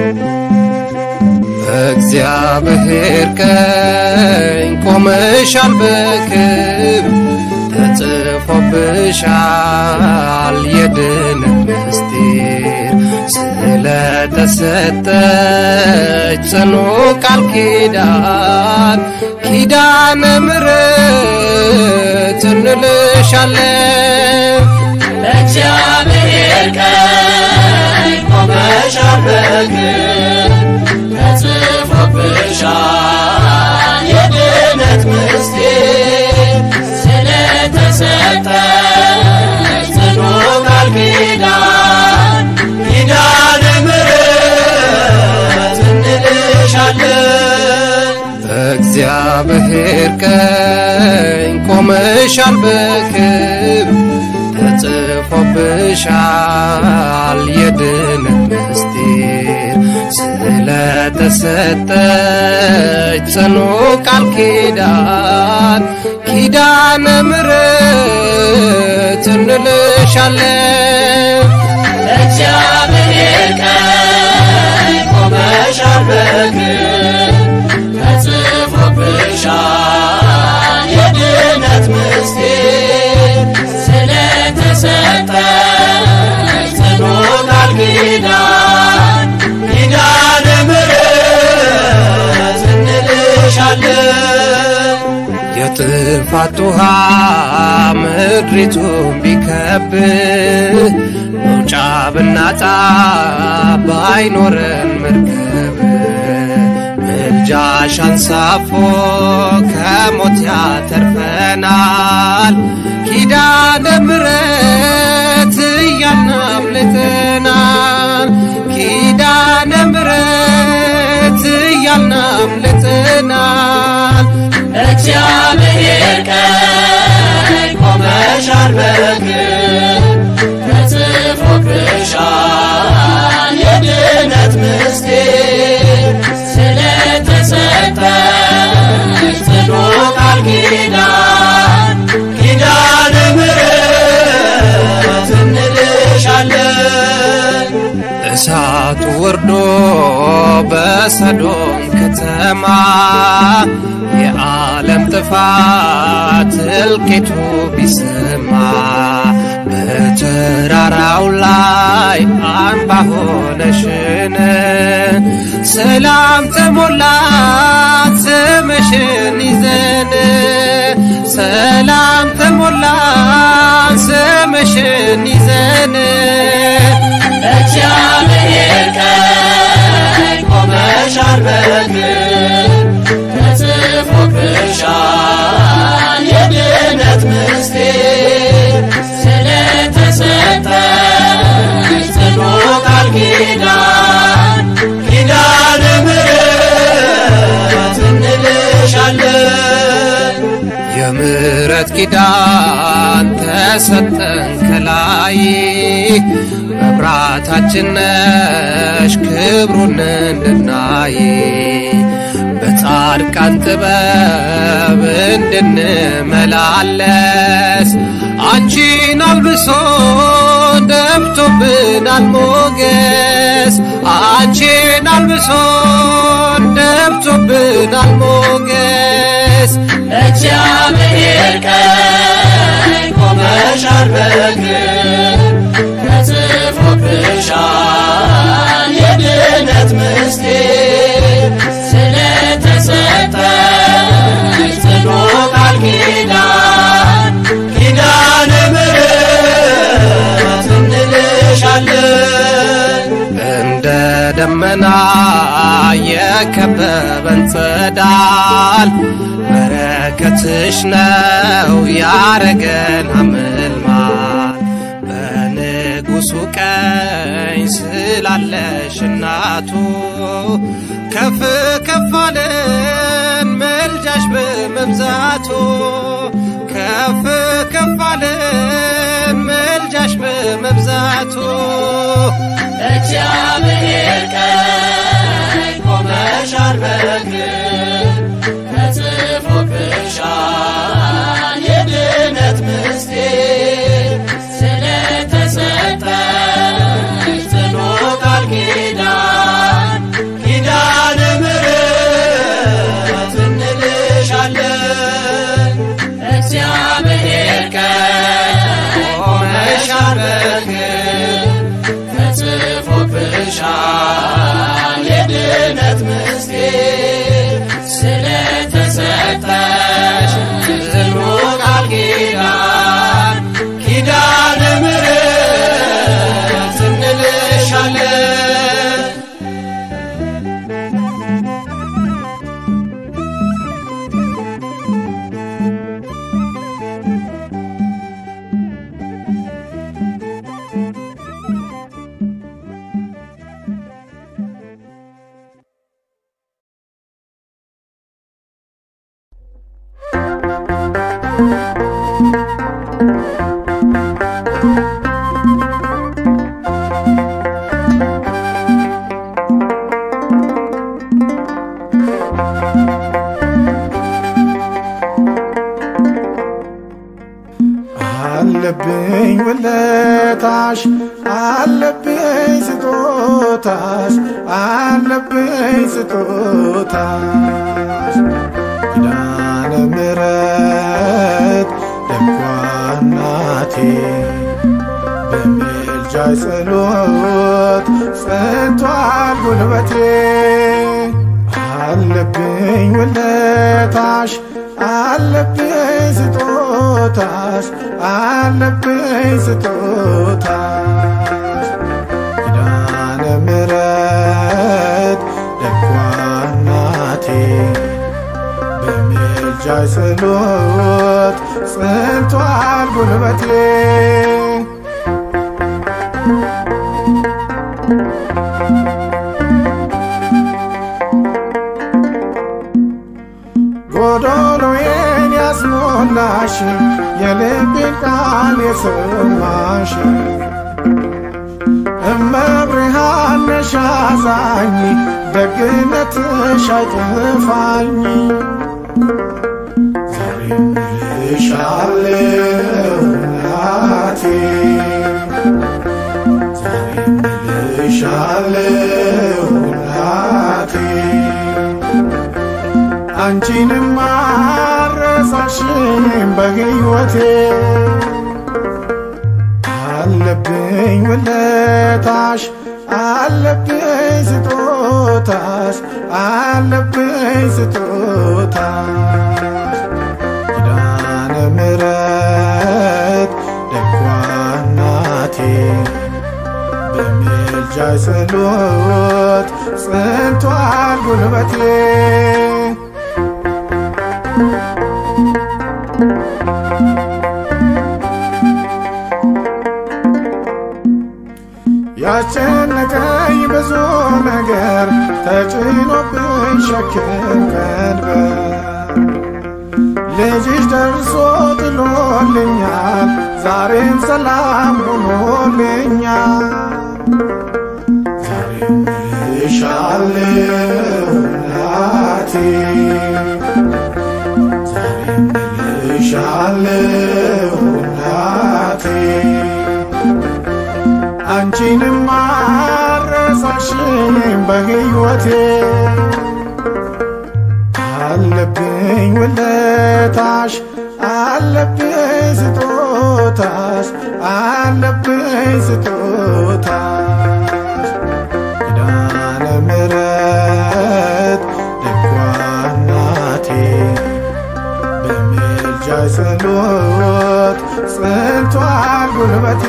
በእግዚአብሔር ቀኝ ቆመሻል በክብር ተጽፎብሻል የድነት ምስጢር ስለተሰጠች ጽኑ ቃል ኪዳን ኪዳነ ምሕረት እንልሻለን በእግዚአብሔር ቀኝ ቆመሻል በክብር ተጽፎብሻል የድነት ምስጢር ስለተሰጠች ጽኑ ቃል ኪዳን ኪዳነ ምሕረት እንልሻለን በእግዚአብሔር ቀኝ ቆመሻል በክብር ተጽፎብሻል የድነት ምስጢር ስለተሰጠች ጽኑ ቃል ኪዳን ኪዳነ ምሕረት እንልሻለን በእግዚአብሔር ቀኝ ቆመሻል በክብር ተጽፎብሻል የድነት ምስጢር ስለተሰጠች ጽኑ ቃል ኪዳን ኪዳነ ምሕረት እንልሻለን የጥፋት ውሃ ምድሪቱን ቢከብ መውጫ ብናጣ ባይኖረን መርከብ ምልጃሽ አንሳፎ ከሞት ያተርፈናል ኪዳነ ምሕረት እያልን አምልጠናል ኪዳነ ምሕረት እያልን አምልጠናል እግዚአብሔር ቀኝ ቆመሻል በክብር ተጽፎብሻል የድነት ምስጢር ስለተሰጠች ጽኑ ቃል ኪዳን ኪዳነ ምሕረት እንልሻለን እሳቱ ወርዶ በሰዶም ከተማ የዓለም ጥፋት እልቂቱ ቢሰማ በተራራው ላይ አምባ ሆነሽን ሰላም ተሞላት ስምሽን ይዘን ሰላም ተሞላት ስምሽን ይዘን እግዚአብሔር ቀኝ ቆመሻል በክብር ተጽፎብሻል የድነት ምስጢር ስለተሰጠች ጽኑ ቃል ኪዳን ኪዳነ ምሕረት እንልሻለን የምሕረት ኪዳን ተሰጠን ከላይ መብራታችን ነሽ ክብሩን እንድናይ በጻድቃን ጥበብ እንድንመላለስ አንቺን አልብሶ ደብቶብናል ሞገስ አንቺን አልብሶ ደብቶብናል ሞገስ እግዚአብሔር ቀኝ ቆመሻል በክብር ተጽፎብሻል የድነት ምስጢር ስለተሰጠች ጽኑ ቃል ኪዳን ኪዳነ ምሕረት እንልሻለን እንደ ደመና የከበበን ጸዳል በረከትሽ ነው ያረገን አምልማል በንጉሱ ቀኝ ስላለሽ እናቱ ከፍ ከፍ አለን መልጃሽ በመብዛቱ ከፍ ከፍ አለን መልጃሽ በመብዛቱ እግዚአብሔር ቀኝ ቆመሻል በክብር ተጽፎብሻል የድነት ምስጢር ስለተሰጠች ጽኑ ቃል ኪዳን አለብኝ ውለታሽ አለብኝ ስጦታሽ አለብኝ ስጦታሽ ኪዳነ ምሕረት ደጓ እናቴ በምልጃሽ ጸሎት ጸንቷል ጉልበቴ አለብኝ ውለታሽ አለብኝ ስጦታሽ አለብኝ ስጦታሽ ኪዳነ ምሕረት ደጓ እናቴ በምልጃሽ ጸሎት ጸንቷል ጉልበቴ ጎዶሎዬን ያስሞላሽ የልቤን ቃል የሰማሽ እመብርሃን ነሽ አዛኝ ደግነትሽ አይጠፋኝ ዛሬም እልሻለሁ እናቴ ዛሬም እልሻለሁ እናቴ አንቺንም አረሳሽም በሕይወቴ አለብኝ ውለታሽ አለብኝ ስጦታሽ አለብኝ ስጦታሽ ኪዳነ ምሕረት ደጓ እናቴ በምልጃሽ ጸሎት ጸንቷል ጉልበቴ ያስጨነቀኝ ብዙ ነገር ተጭኖብኝ ሸክም ቀንበር ልጅሽ ደርሶ ጥሎልኛል ዛሬም ሰላም ሆኖልኛል ዛሬም እልሻለሁ እናቴ ዛሬም እልሻለሁ እናቴ አንቺንም አረሳሽም በሕይወቴ አለብኝ ውለታሽ አለብኝ ስጦታሽ አለብኝ ስጦታሽ ኪዳነ ምሕረት ደጓ እናቴ በምልጃሽ ጸሎት ጸንቷል ጉልበቴ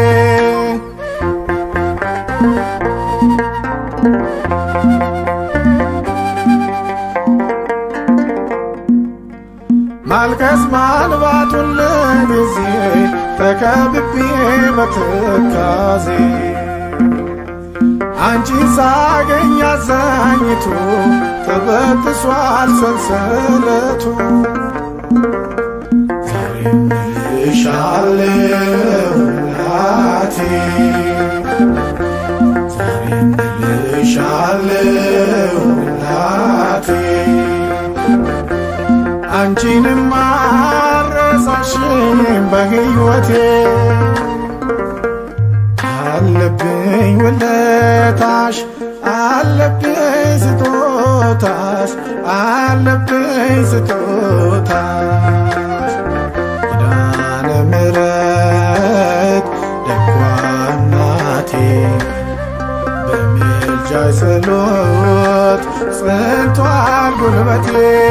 ማልቀስ ማልባቱን ለጊዜ ተከብቤ በትካዜ አንቺን ሳገኝ አዛኝቱ ተበጥሷል ሰንሰለቱ ዛሬም እልሻለሁ እናቴ ዛሬም እልሻለሁ እናቴ አንቺንም አረሳሽም በሕይወቴ አለብኝ ውለታሽ አለብኝ ስጦታሽ አለብኝ ስጦታሽ ኪዳነ ምሕረት ደጓ እናቴ በምልጃሽ ጸሎት ጸንቷል ጉልበቴ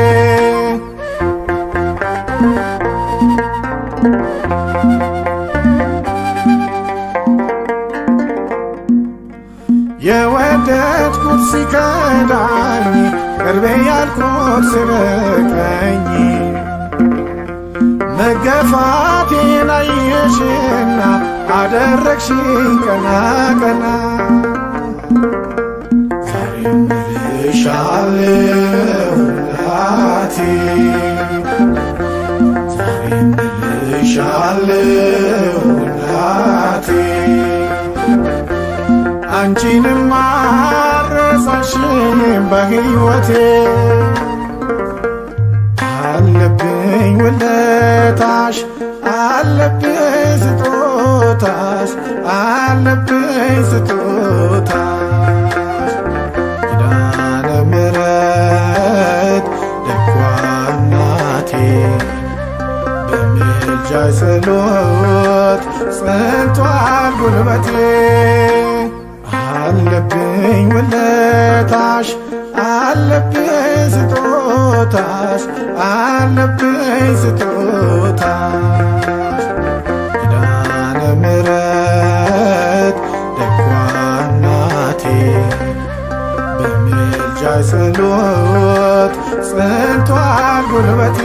የወደድኩት ሲከዳኝ ቅርቤ ያልኩት ሲርቀኝ መገፋቴን አየሽና አደረግሽኝ ቀና ቀና ዛሬም እልሻለሁ እናቴ ዛሬም ወድሻለሁ እናቴ አንቺንም አረሳሽም በሕይወቴ አለብኝ ውለታሽ አለብኝ ስጦታሽ አለብኝ ስጦታሽ ኪዳነ ምሕረት ደጓ እናቴ በምልጃሽ ጸሎት ጸንቷል ጉልበቴ አለብኝ ውለታሽ አለብኝ ስጦታሽ አለብኝ ስጦታሽ ኪዳነ ምሕረት ደጓ እናቴ በምልጃሽ ጸሎት ጸንቷል ጉልበቴ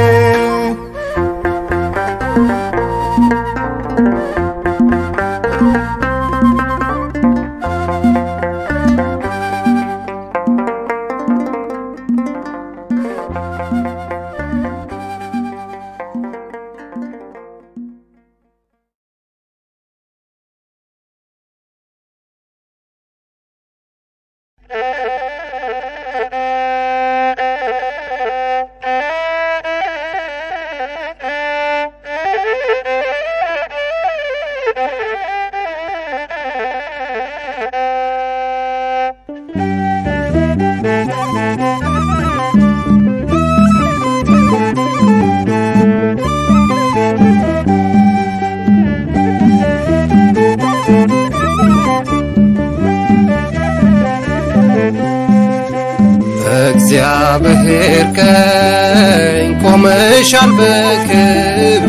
በእግዚአብሔር ቀኝ ቆመሻል በክብር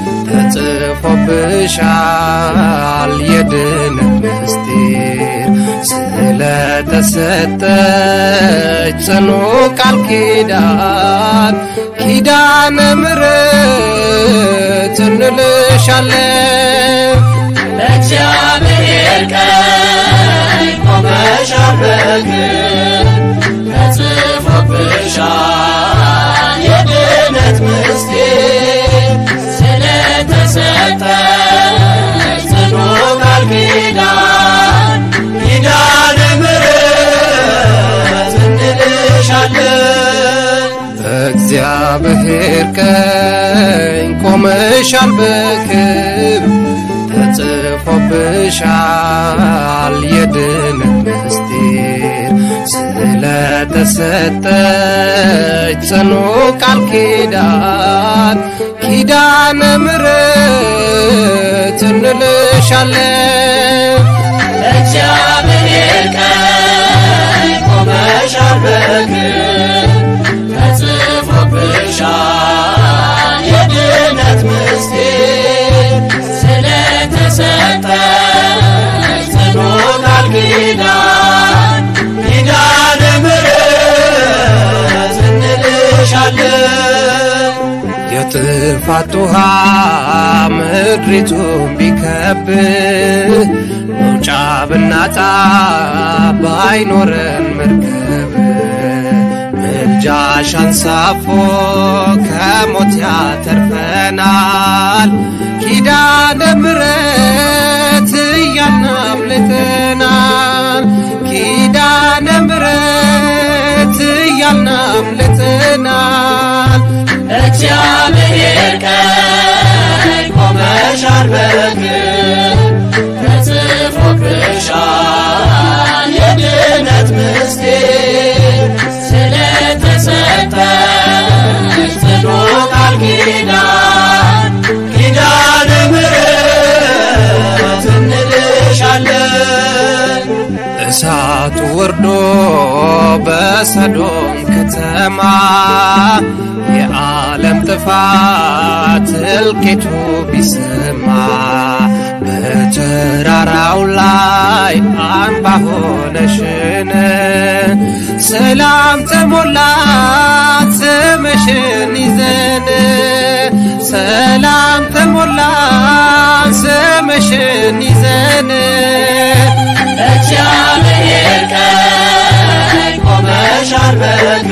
ተጽፎብሻል የድነት ምስጢር ስለተሰጠች ጽኑ ቃል ኪዳን ኪዳነ ምሕረት እንልሻለን በእግዚአብሔር ቀኝ ቆመሻል በክብር ተጽፎብሻል የድነት ምስጢር ስለተሰጠሽ ጽኑ ቃል ኪዳን ኪዳነ ምሕረት እንልሻለን በእግዚአብሔር ቀኝ ቆመሻል በክብር ተጽፎብሻል የድነት ምስጢር ስለተሰጠች ጽኑ ቃል ኪዳን ኪዳነ ምሕረት እንልሻለን በእግዚአብሔር ቀኝ ቆመሻል በክብር ተጽፎብሻል የድነት ምስጢር ስለተሰጠሽ ጽኑ ቃል ኪዳን ኪዳነ ምሕረት እንልሻለን የጥፋት ውሃ ምድሪቱን ቢከብ መውጫ ብናጣ ባይኖረን መርከብ ምልጃሽ አንሳፎ ከሞት ያተርፈናል ኪዳነ ምሕረት እያልን አምልጠናል ኪዳነ ምሕረት እያልን አምልጠናል እግዚአብሔር ቀኝ ቆመሻል በክብር ተጽፎብሻል የድነት ምስጢር ስለተሰጠሽ ጽኑ ቃል ኪዳን ኪዳነ ምሕረት እንልሻለን እሳቱ ወርዶ በሰዶም ከተማ የዓለም ጥፋት እልቂቱ ቢሰማ በተራራው ላይ አምባ ሆነሽን ሰላም ተሞላት ስምሽን ይዘን ሰላም ተሞላት ስምሽን ይዘን እግዚአብሔር ቀኝ ቆመሻል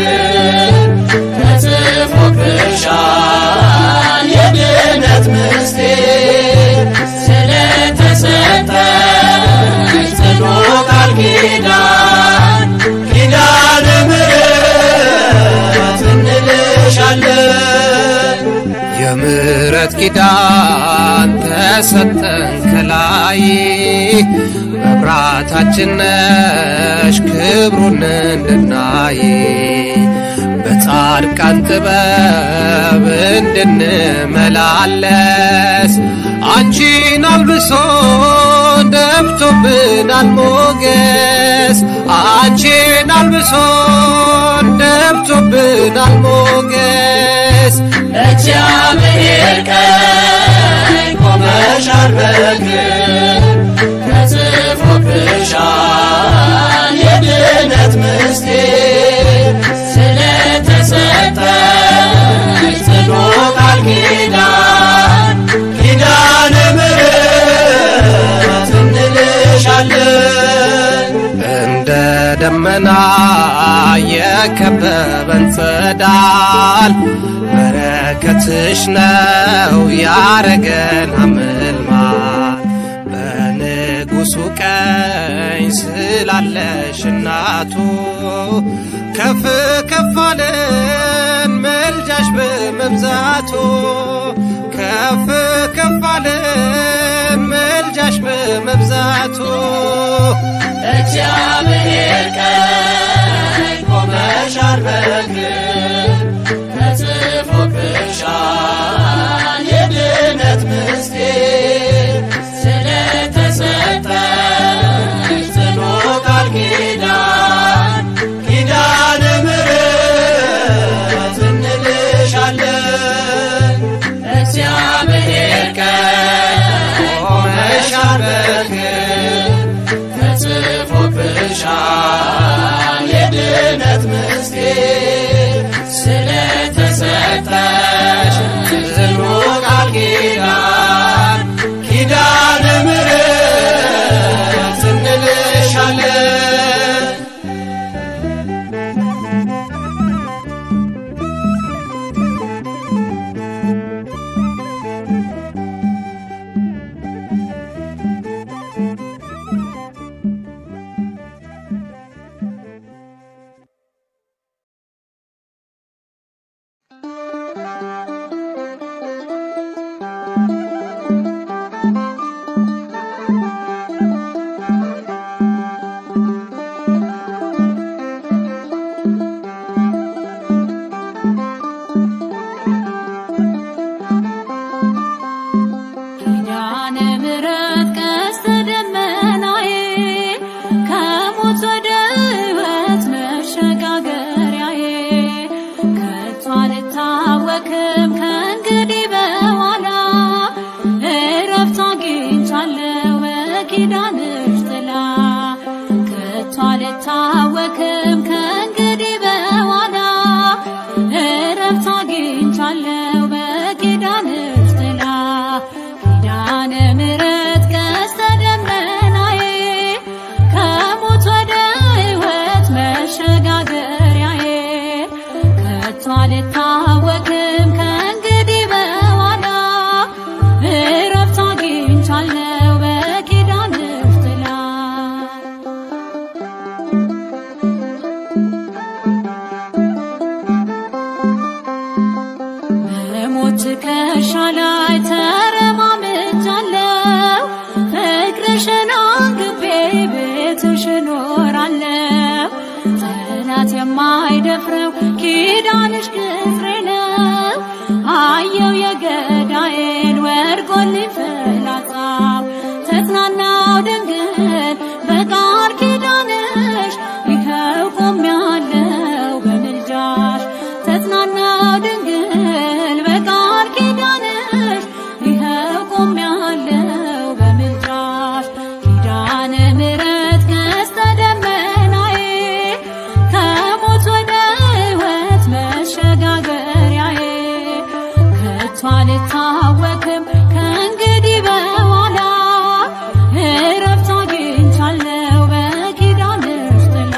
በክብር ተጽፎብሻል የድነት ምስ ኪዳን ተሰጠን ከላይ መብራታችን ነሽ ክብሩን እንድናይ በጻድቃን ጥበብ እንድንመላለስ አንቺን አልብሶ ደብቶብናል ሞገስ አንቺን አልብሶ ደብቶብናል ሞገስ እግዚአብሔር ቀኝ ቆመሻል በግር ተጽፎብሻል የድነት ምስጢር ስለተሰጠሽ ጽኑ ቃል ኪዳን ኪዳነ ምሕረት እንልሻለን እንደ ደመና የከበበን ጸዳል በረከትሽ ነው ያረገን አምልማል በንጉሱ ቀኝ ስላለሽ እናቱ ከፍ ከፍ አለን መልጃሽ በመብዛቱ ከፍ ከፍ አለን መልጃሽ በመብዛቱ እግዚአብሔር ቀኝ ቆመሻል በግር ተጽፎብሻል የድነት ምስጢር ስለተሰጠሽ ጽኑ ቃል ኪዳን ኪዳነ ምሕረት እንልሻለን እግዚአብሔር ቀኝ ቆመሻል በግር ተጽፎብሻል የድነት ምስጢር ስለተሰጠሽ ጽኑ ቃል ኪዳን ኪዳነ ምሕረት እንልሻለን ኪዳነ ምሕረት ቀስተ ደመናዬ ከሞት ወደ ሕይወት መሸጋገሪያዬ ከቶ አልታወክም ከእንግዲህ በኋላ እረፍት አግኝቻለሁ በኪዳንሽ ጥላ ከቶ አልታወክም ከእንግዲህ በኋላ እረፍት አግኝቻለሁ በኪዳንሽ ጥላ ኪዳነ ምሕረት ቀስተ ደመናዬ ከሞት ወደ ሕይወት መሸጋገሪያዬ ከቶ አልታወክም ከእንግዲህ በኋላ እረፍት አግኝቻለሁ በኪዳንሽ ጥላ በሞት ትከሻ ላይ ተረማምጃለሁ ፍቅርሽን አንግቤ ቤትሽ እኖራለሁ ጠላት የማይደፍረው ኪዳንሽ ቅጥሬ ነው አየው የገዳዬን ወድቆልኝ ፍላጻው ተጽናናው ድንግል በቃል ኪዳንሽ ይኸው ቆሜያለሁ በምልጃሽ ተጽናናው ድንግል በቃል ኪዳንሽ ይኸው ቆሜያለሁ በምልጃሽ ኪዳነ ምሕረት ቀስተ ደመናዬ ከሞት ወደ ሕይወት መሸጋገሪያዬ ከቶ አልታወክም ከእንግዲህ በኋላ እረፍት አግኝቻለሁ በኪዳንሽ ጥላ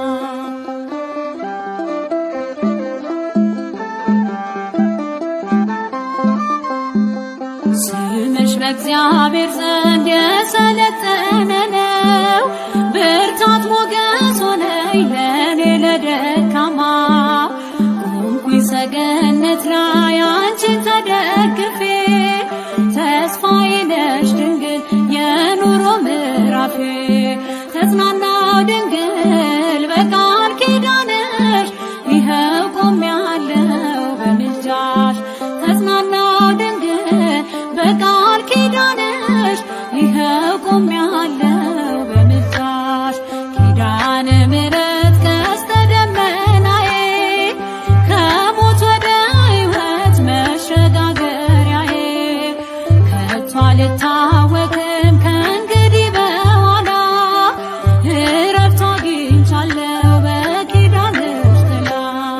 ስምሽ በእግዚአብሔር ዘንድ የሰለጠነ ነው። ብርታት ሞገስ ሆነኝ ለእኔ ለደካማ ቆምኩኝ ሰገነት ላይ አንቺን ተደግፌ በምንጣፌ ተጽናናው ድንግል በቃል ኪዳንሽ ይኸው ቆሜያለሁ በምልጃሽ ተጽናናው ድንግል በቃል ኪዳንሽ ይኸው ቆሜያለሁ በምልጃሽ ኪዳነ ምሕረት ቀስተ ደመናዬ ከሞት ወደ ሕይወት መሸጋገሪያዬ ከቶ አልታወክም ከእንግዲህ በኋላ እረፍት አግኝቻለሁ በኪዳንሽ ጥላ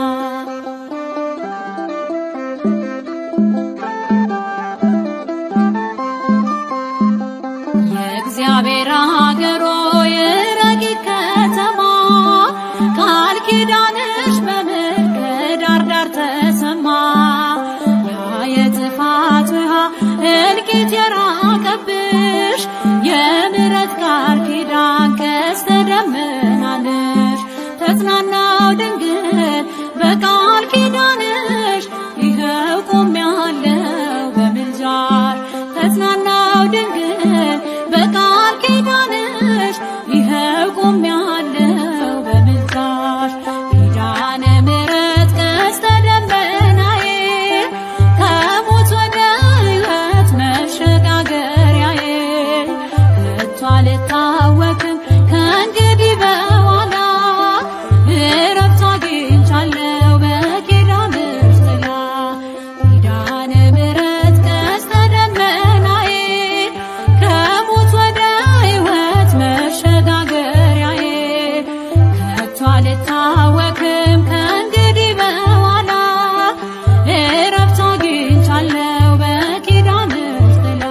የእግዚአብሔር አገሮ የረቂቅ ከተማ ቃል ኪዳንሽ በምድር ዳር ዳር ተሰማ ያ የጥፋት ውሃ እልቂት የራቀብሽ የምሕረት ቃል ኪዳን ቀስተ ደመናንሽ ተጽናናው ድንግል በቃል ኪዳንሽ ይኸው ቆሜያለሁ በምልጃሽ ተጽናናው ድንግል በቃል ኪዳንሽ ይኸው ቆሜያለሁ በምልጃሽ ኪዳነ ምሕረት ቀስተ ደመናዬ ከሞት ወደ ሕይወት መሸጋገሪያዬ ከቶ አልታወክም ከእንግዲህ በኋላ እረፍት አግኝቻለሁ በኪዳንሽ ጥላ ኪዳነ ምሕረት ቀስተ ደመናዬ ከሞት ወደ ሕይወት መሸጋገሪያዬ ከቶ አልታወክም ከእንግዲህ በኋላ እረፍት አግኝቻለሁ በኪዳንሽ ጥላ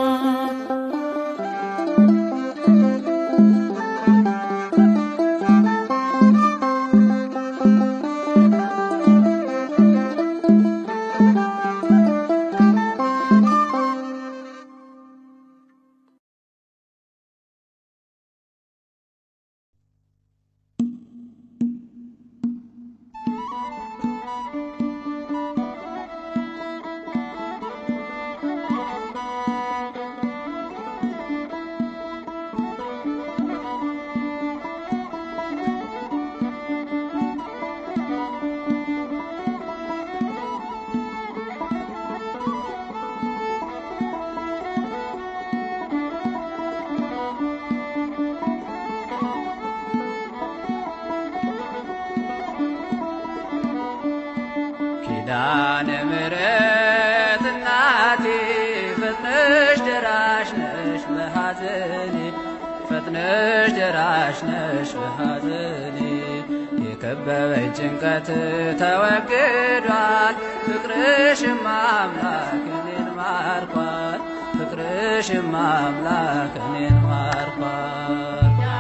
ኪዳነ ምሕረት እናቴ ፈጥነሽ ደራሽ ነሽ በሐዘኔ ፈጥነሽ ደራሽ ነሽ በሐዘኔ የከበበኝ ጭንቀት ተወግዷል ፍቅርሽም አምላክ እኔን ማርኳል ፍቅርሽም አምላክ እኔን ማርኳል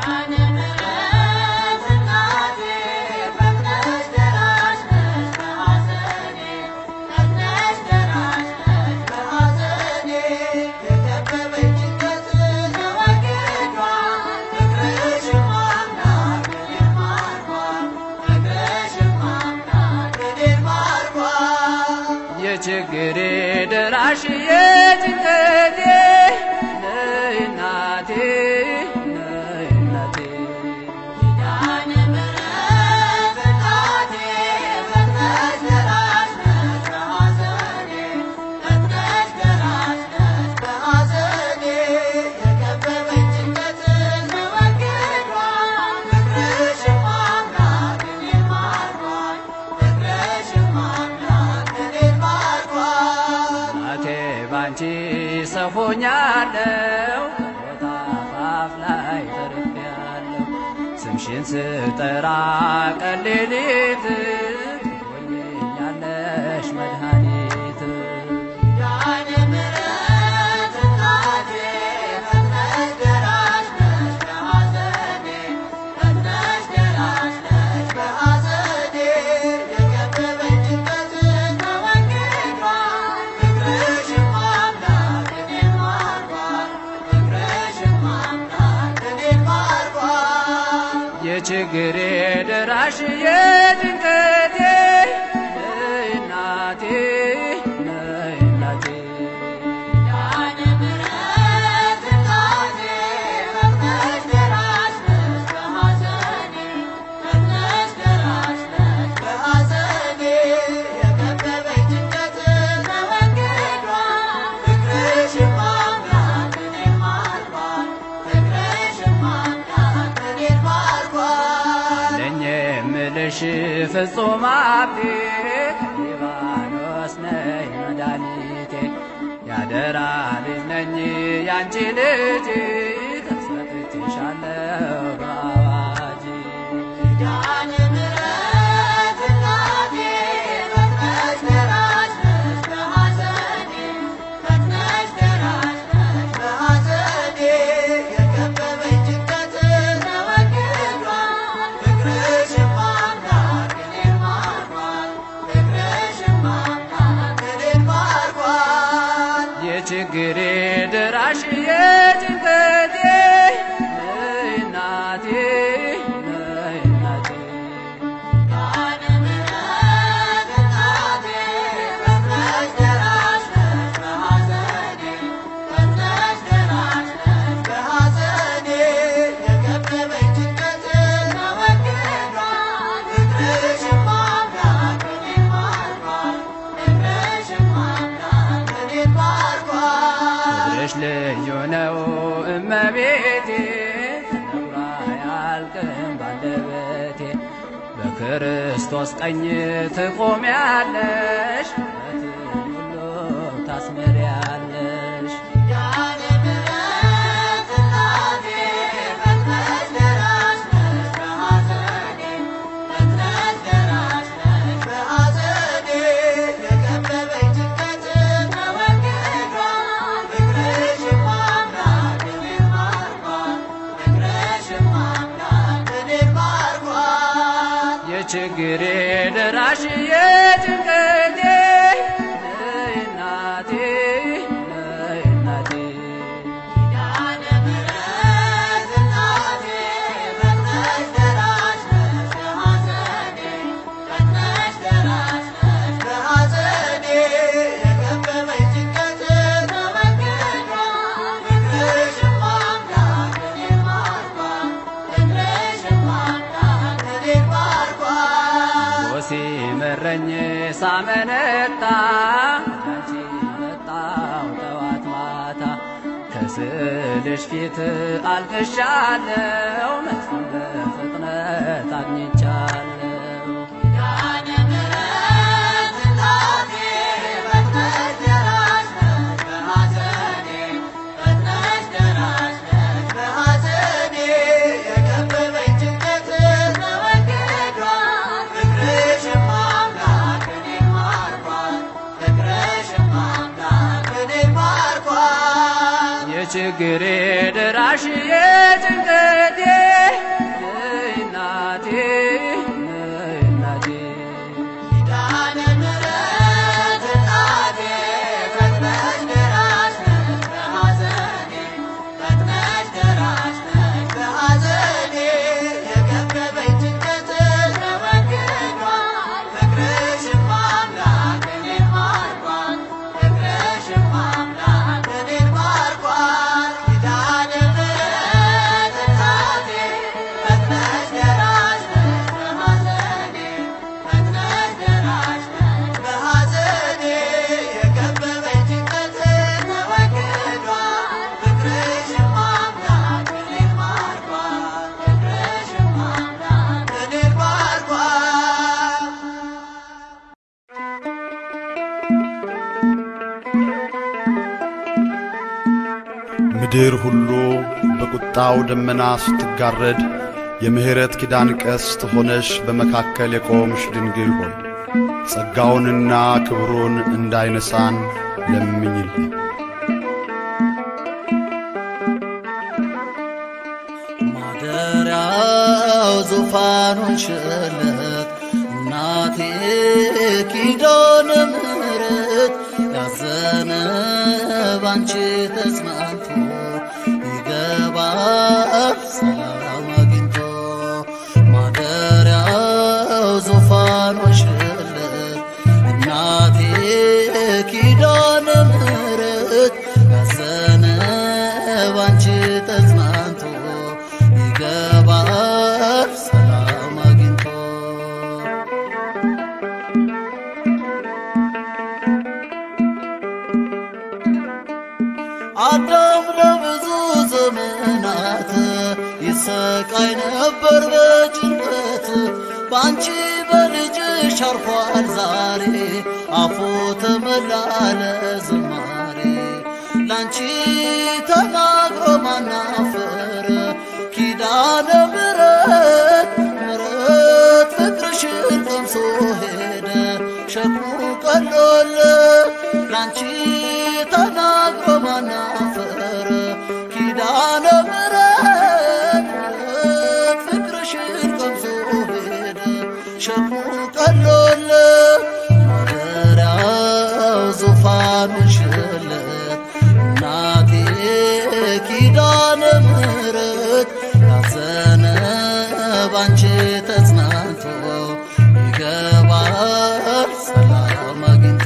የችግሬ ደራሽ የጭንቀቴ ነይ እናቴ ነይ እናቴ እናቴ ባንቺ ሰው ሆኛለሁ ከሞት አፋፍ ላይ ተርፌያለሁ ስምሽን ስጠራ ቀን ሌሊት ትሆኝኛለሽ መድኃኒት የችግሬ ደራሽ የጭንቀቴ ነይ እናቴ ነይ እናቴ ኪዳነ ምሕረት እናቴ የምልሽ ፍጹም ሀብቴ ሊባኖስ ነይ መድኃኒቴ ያደራ ልጅ ነኝ ያንቺ ልጅ ተሰጥቼሻለሁ በአዋጅ ኪዳነ ምሕረት እናቴ ፈጥነሽ ደራሽ ነሽ በሐዘኔ ፈጥነሽ ደራሽ ነሽ በሐዘኔ የከበበኝ ጭንቀት ተወግዷል ፍቅርሽማ አምላክ እኔን ማርኳል ፍቅርሽማ አምላክ እኔን ማርኳል የችግሬ ደራሽ የጭንቀቴ ነይ እናቴ ነይ እናቴ ኪዳነ ምሕረት እናቴ ፈጥነሽ ደራሽ ነሽ በሐዘኔ ፈጥነሽ ደራሽ ነሽ በሐዘኔ የከበበኝ ጭንቀት ተወግዷል ፍቅርሽማ አምላክ እኔን ማርኳል ፍቅርሽማ አምላክ እኔን ማርኳል ፍቅርሽ ልዩ ነው እመቤቴ ተነግሮ አያልቅም ባንደበቴ በክርስቶስ ቀኝ ትቆሚያለሽ ምሕረትን ሁሉ ታስምሪያለሽ ኪዳነ ምሕረት እናቴ ፈጥነሽ ደራሽ ነሽ በሐዘኔ ፈጥነሽ ደራሽ ነሽ በሐዘኔ የከበበኝ ጭንቀት ተወግዷል ፍቅርሽማ አምላክ እኔን ማርኳል ፍቅርሽማ አምላክ እኔን ማርኳል የችግሬ ደራሽ የጭንቀቴ ነይ እናቴ ነይ እናቴ ኪዳነ ምሕረት እናቴ ፈጥነሽ ደራሽ ነሽ በሐዘኔ ፈጥነሽ ደራሽ ነሽ በሐዘኔ የከበበኝ ጭንቀት ተወግዷል ፍቅርሽማ አምላክ እኔን ማርኳል ፍቅርሽማ አምላክ እኔን ማርኳል ሲመረኝ ሳመነታ ያንቺ መጣው ጠዋት ማታ ከስልሽ ፊት አልቅሻለው መልስም በፍጥነት አግኝቻለሁ ኪዳነ ምሕረት እናቴ ፈጥነሽ ደራሽ ነሽ በሐዘኔ ፈጥነሽ ደራሽ ነሽ በሐዘኔ የከበበኝ ጭንቀት ተወግዷል ፍቅርሽማ አምላክ እኔን ማርኳል ፍቅርሽማ አምላክ እኔን ማርኳል የችግሬ ደራሽ የጭንቀቴ ነይ እናቴ ነይ እናቴ ኪዳነ ምሕረት እናቴ ፈጥነሽ ደራሽ ነሽ በሐዘኔ ፈጥነሽ ደራሽ ነሽ በሐዘኔ የከበበኝ ጭንቀት ተወግዷል ፍቅርሽማ አምላክ እኔን ማርኳል ፍቅርሽማ አምላክ እኔን ማርኳል ኪዳነ ምሕረት እናቴ ፈጥነሽ ደራሽ ነሽ በሐዘኔ ፈጥነሽ ደራሽ ነሽ በሐዘኔ የከበበኝ ጭንቀት ተወግዷል ፍቅርሽማ አምላክ እኔን ማርኳል ፍቅርሽማ አምላክ እኔን ማርኳል ምድር ሁሉ በቁጣው ደመና ስትጋረድ የምሕረት ኪዳን ቀስት ሆነሽ በመካከል የቆምሽ ድንግል ሆይ ጸጋውንና ክብሩን እንዳይነሳን ለምኝልን። ማደሪያው ዙፋኑን ሽለት እናቴ ኪዳነ ምሕረት ያዘነ ባንቺ ተጽናንቶ ይገባል ሰላም አግኝቶ ማደሪያው ዙፋኑን ሽለት እናቴ ኪዳነ ምሕረት ያዘነ ባንቺ ተጽናንቶ ይገባል ሰላም አግኝቶ አዳም ለብዙ ዘመናት ይሰቃይ ነበር በጭንቀት በአንቺ በልጅሽ አርፏል ዛሬ አፉ ተመላለ ዝማሬ ላንቺ ተናግሮ ማናፈረ ኪዳነ ምሕረት ምሕረት ፍቅርሽን ቀምሶ ሄደ ሸክሙ ቀሎለ ላንቺ ተናግሮ ማናፈረ ኪዳነ ምሕረት ምሕረት ፍቅርሽን ቀምሶ ሄደ ሸክሙ ቀሎለ ማደሪያው ዙፋኑ ሽለት እናቴ ኪዳነ ምሕረት ያዘነ ባንቺ ተጽናንቶ ይገባል ሰላም አግኝቶ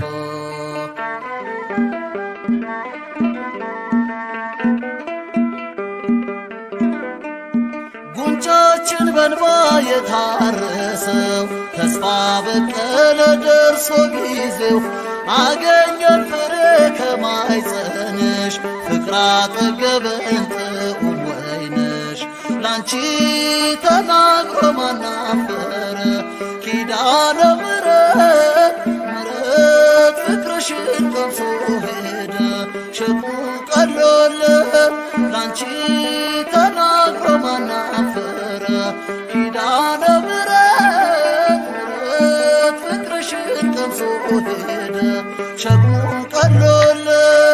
ጉንጫችን በንባ የታረሰው ተስፋ በቀለ ደርሶ ጊዜው አገኘን ፍሬ ከማይጸንሽ ፍቅር አጠገበን ጥዑም ወይንሽ ላንቺ ተናግሮ ማናፈረ ኪዳነ ምሕረት ምሕረት ፍቅርሽን ቀምሶ ሄደ ሸክሙ ቀሎለ ላንቺ ተናግሮ ማናፈረ ኪዳነ ምሕረት ምሕረት ፍቅርሽን ቀምሶ ሄደ ሸክሙ ቀሎለ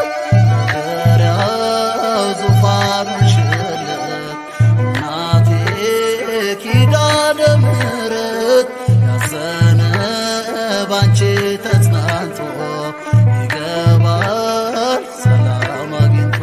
ማደሪያው ዙፋኑን ሽለት እናቴ ኪዳነ ምሕረት ያዘነ ባንቺ ተጽናንቶ ይገባል ሰላም አግኝቶ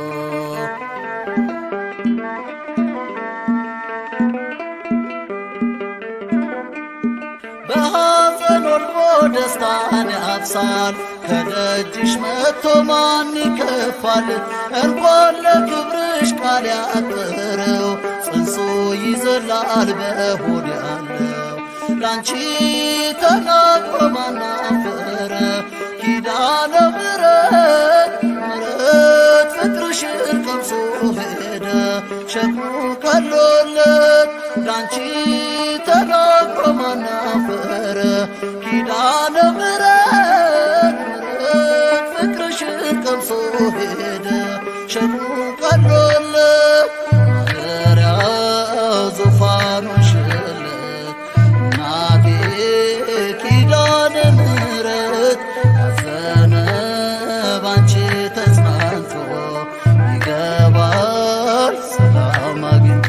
በሐዘን ወልቦ ደስታን ያብሳል ከደጅሽ መጥቶ ማን ይከፋል እንኳን ለክብርሽ ቃል ያጠረው ጽንሱ ይዘላል በሆድ ያለው ላንቺ ተናግሮ ማናፈረ ኪዳነ ምሕረት ምሕረት ፍቅርሽን ቀምሶ ሄደ ሸክሙ ቀሎለት ላንቺ ተናግሮ ማናፈረ ኪዳነ ምሕረት ምሕረት ፍቅርሽን ቀምሶ ሄደ ሸክሙ ቀሎለት ማደሪያው ዙፋኑን ሽለት እናቴ ኪዳነ ምሕረት ያዘነ ባንቺ ተጽናንቶ ይገባል ሰላም አግኝቶ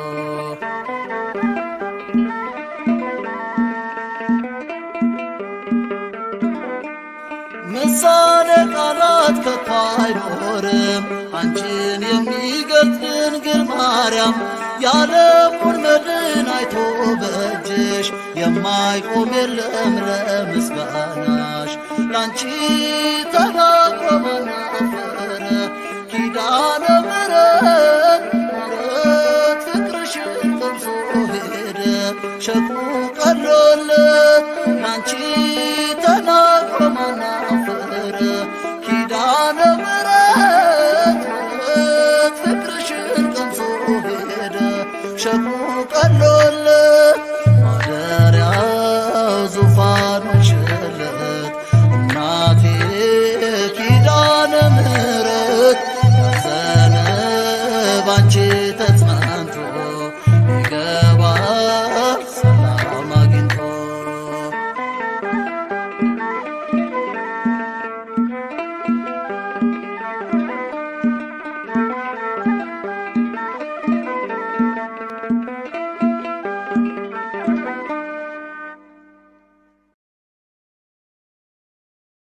ምሳሌ ቃላት ከቶ አይኖርም አንቺን የሚገልጥ ድንግል ማርያም የዓለሙን መድን አይቶ በእጅሽ የማይቆም የለም ለምስጋናሽ ላንቺ ተናግሮ መናፈረ ኪዳነ ምሕረት ምሕረት ፍቅርሽን ቀምሶ ሄደ ሸክሙ ቀሎለት ላንቺ